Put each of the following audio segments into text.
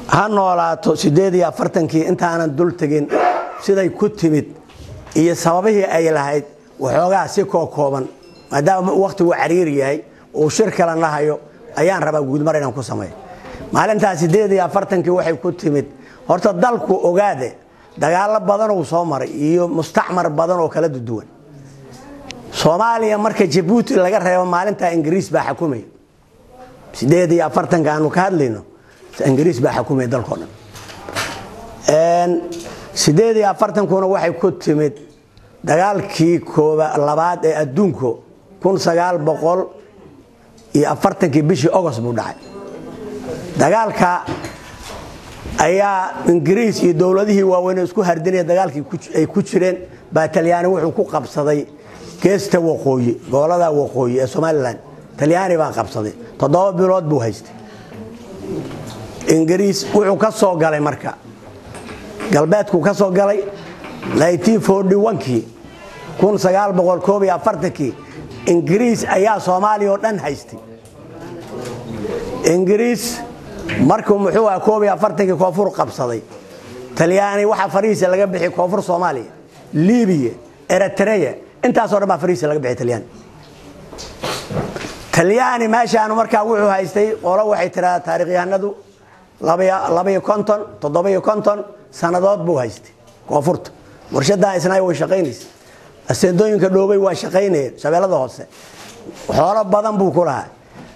ha noolaato siddeed iyo afartankii intaanan dul tegin siday ku timid iyo sababihii ay lahayd waxoogaa si koo kooban maadaama wakhtigu cariir yahay uu shir kala nahayo ayaan rabaa guudmar inaan ku sameeyo maalintaa siddeed iyo afartankii waxay ku timid horta dalku ogaade dagaalo badan uu soo maray iyo mustacmar badan oo kala duwan soomaaliya marka jabuuti laga reebo maalintaa ingiriis baa xakumaya siddeed iyo afartanka aanu ka hadlayno ingiriis baa xakumaya dalkao dhan siddeed iyo afartankuna waxay ku timid dagaalkii kooba labaad ee adduunku kun sagaal boqol iyo afartankii bishii ogost buu dhacay dagaalka ayaa ingiriis iyo dowladihii waaweyn isku hardinaya dagaalkii ay ku jireen baa talyaani wuxuu ku qabsaday geesta waqooyi gobolada waqooyi ee somalilan talyaani baa qabsaday toddoba bilood buu haystay ingiriis wuxuu ka soo galay marka galbeedkuu ka soo galay kii kii ingiriis ayaa soomaaliya oo dhan haystay ingiriis markuu muxuu aha koob iyo afartankii koonfur qabsaday talyaani waxaa farihiisa laga bixi koonfur soomaaliya libiya eritreya intaasoo dhan baa farihiisa laga bixi talyaani talyaani meeshaanu markaa wuxuu haystay qolo waxay tiradaa taarikhyahanadu labaiyo konton toddoba-iyo konton sannadood buu haystay koonfurta warshadaa isnaay way shaqaynaysa aseendooyinka dhoobay waa shaqaynayeen shabeellada hoose xoolo badan buu ku lahaa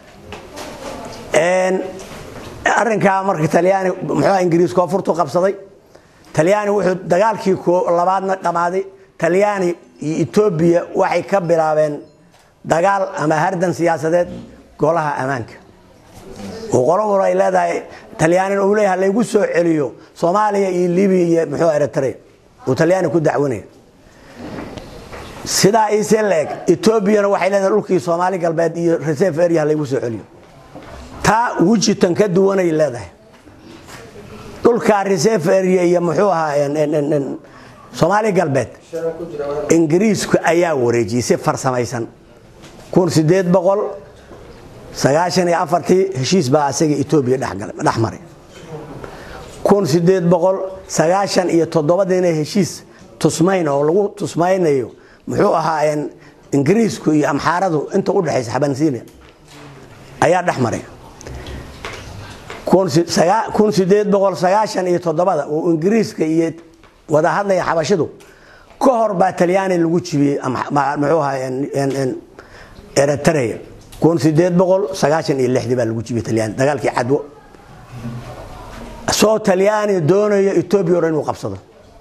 arrinkaa marka talyaani muxuu ingiriis koonfurtu qabsaday talyaani wuxuu dagaalkii labaadna dhammaaday talyaani iyo etoobiya waxay ka bilaabeen dagaal ama hardan siyaasadeed golaha ammaanka oo qolobur ay leedahay talyaanin uu leeyahay laygu soo celiyo soomaaliya iyo libiya iyo muxuu eritrea uu talyaani ku dacwanaya sidaa iise leeg etoobiyana waxay leedahay dhulkii soomaali galbeed iyo reserve area laygu soo celiyo taa wejitan ka duwanay leedahay dhulkaa reserve area iyo muxuu ahaa soomaali galbeed ingiriisku ayaa wareejiyey si farsamaysan kun sideed boqol sagaashan iyo afartii heshiis baa asaga etoobiya dhex maray kun sideed boqol sagaashan iyo toddobadiina heshiis tusmayn oo lagu tusmaynayo muxuu ahaa ingiriisku iyo amxaaradu inta u dhexaysa xabansiina ayaa dhex maray kun sideed boqol sagaashan iyo toddobada oo ingiriiska iyo wada hadlaya xabashidu ka hor baa talyaani lagu jibiyey muxuu ahaa eritrea kun sideed boqol sagaashan iyo lixdii baa lagu jibiyey talyaani dagaalkii cadwo soo talyaani doonayo etoobiya o dhan inuu qabsado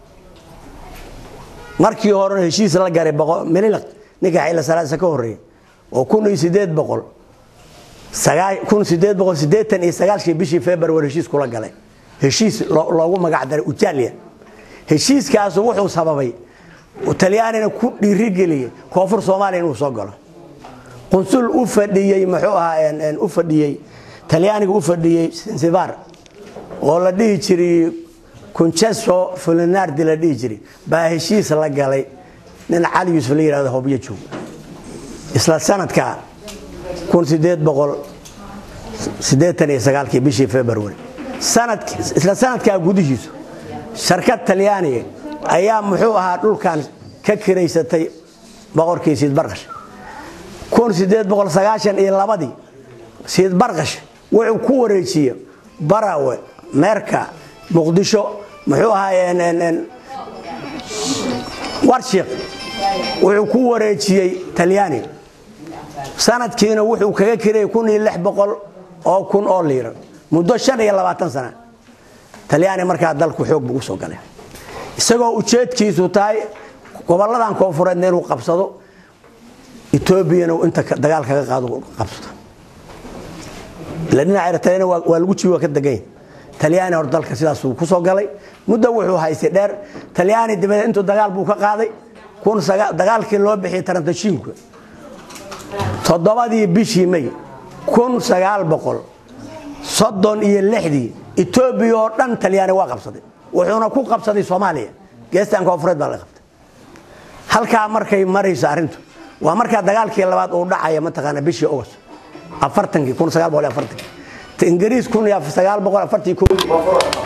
markii horena heshiis la garay mililaq ninka xayla salaasa ka horeeya oo kun iyo sideed boqol kun sideed boqol sideetan iyo sagaalkii bishii february heshiis kula galay heshiis loogu magac daray ujalia heshiiskaasu wuxuu sababay talyaanina ku dhiirigeliyey koonfur soomaaliya inuu soo galo qunsul u fadhiyey muxuu ahaa u fadhiyey talyaaniga u fadhiyey sinsibar oo la dhihi jiray kunceso fulinardi la dhihi jiray baa heshiis la galay nin cali yuusuf la yihahdo hobyo joog isla sanadka kun sideed boqol sideetan iyo sagaalkii bishii february isla sanadkaa gudihiisu sharkad talyaaniga ayaa muxuu ahaa dhulkan ka kiraysatay boqorkii siidbarqash kun sideed boqol sagaashan iyo labadii siidbarqash wuxuu ku wareejiye barawe meerka muqdisho muxuu ahaa warshiq wuxuu ku wareejiyey talyaani sanadkiina wuxuu kaga kirayay kun iyo lix boqol oo kun oo liira muddo shan iyo labaatan sana talyaani markaa dalku xoog buu usoo galay isagoo ujeedkiisu tahay gobolladan koonfureedna inuu qabsado etoobiyana inta dagaal kaga qaado qabsado ila dhinaca eritreana waa lagu jibi waa ka degan yahay talyaani hor dalka sidaasuu ku soo galay muddo wuxuu haystay dheer talyaani dabadeed intuu dagaal buu ka qaaday dagaalkii loo bixiyey tarantashiinku toddobadii bishii may kun sagaal boqol soddon iyo lixdii etoobiya oo dhan talyaani waa qabsaday wuxuuna ku qabsaday soomaaliya geestan koonfureed baa la qabtay halkaa markay marayso arrintu waa markaa dagaalkii labaad uu dhacaya mataqaana bishii ogos afartankii kun sagaal boqol iyo afartankii ingiriis kun iyo sagaal boqol afartii ko